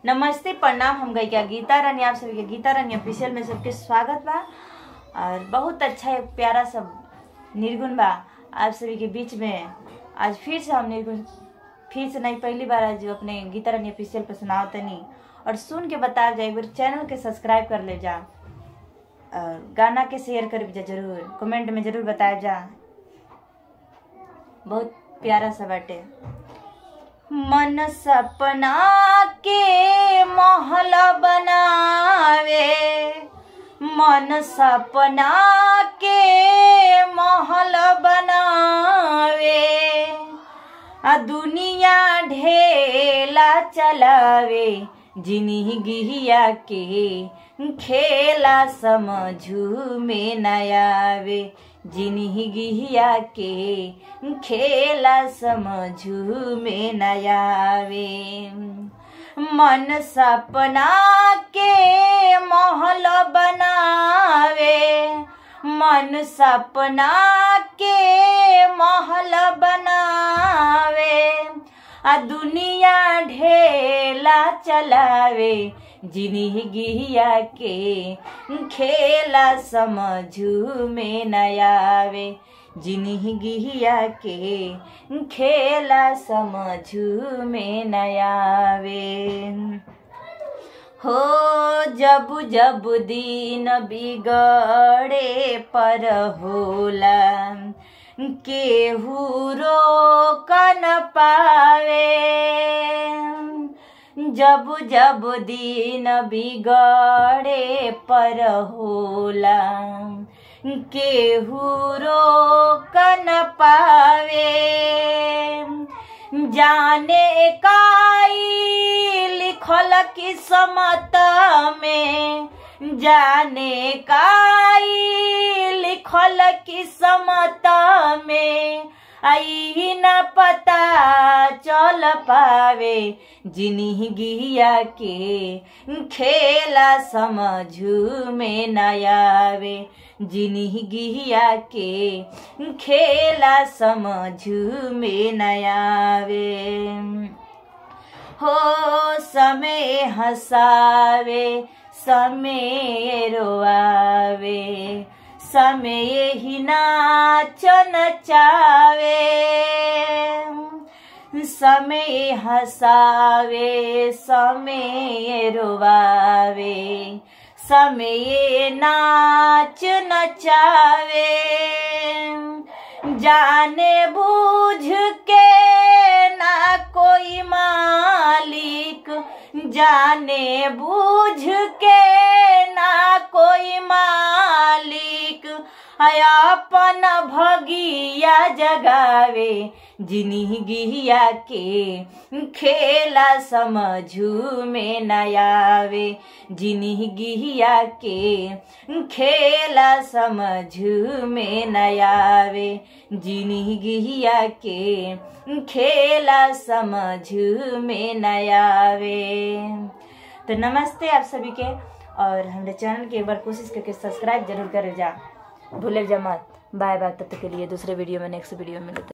नमस्ते प्रणाम हम गई गीता रानी आप सभी के गीता रानी ऑफिशियल में सबके स्वागत बा और बहुत अच्छा एक प्यारा सब निर्गुण बा आप सभी के बीच में आज फिर से हम निर्गुण फिर से नहीं पहली बार आज अपने गीता रानी ऑफिशियल पर सुनाओ तनी और सुन के बता जाए एक बार चैनल के सब्सक्राइब कर ले जा और गाना के शेयर कर जा जरूर कमेंट में जरूर बताया जा बहुत प्यारा सा बाटे मन सपना के महल बनावे मन सपना के महल बनावे आ दुनिया ढेला चलावे जिंदगिया के खेला समझू में नयावे जिंदगिया के खेला समझू में नयावे मन सपना के महल बनावे मन सपना के महल बनावे आ दुनिया ढेला चलावे जिंदगिया के खेला समझू में नयावे जिंदगिया के खेला समझू में नयावे हो जब जब दिन बिगड़े पर होला केहू रोक न पावे जब जब दिन बिगड़े पर होला केहू रोक न पावे जाने काई लिखल किस्मत में जाने काई लिखल किस्मत में आई न पता चल पावे जिंदगिया के खेला समझू में नयावे जिंदगिया के खेला समझू में नयावे हो समय हंसावे समय रोआवे समय ही नाच नचावे समय हंसावे समय रोवावे समय नाच नचावे जाने बूझ के ना कोई मालिक जाने बूझ के ना कोई मालिक अपन भगिया जगावे जिंदगिया के खेला समझू में नयावे जिंदगिया के खेला समझू में नयावे जिंदगिया के खेला समझू में नयावे तो नमस्ते आप सभी के और हमारे चैनल के एक बार कोशिश करके सब्सक्राइब जरूर कर जा भूले जा मत बाय बाय तब तक के लिए दूसरे वीडियो में नेक्स्ट वीडियो में मिलते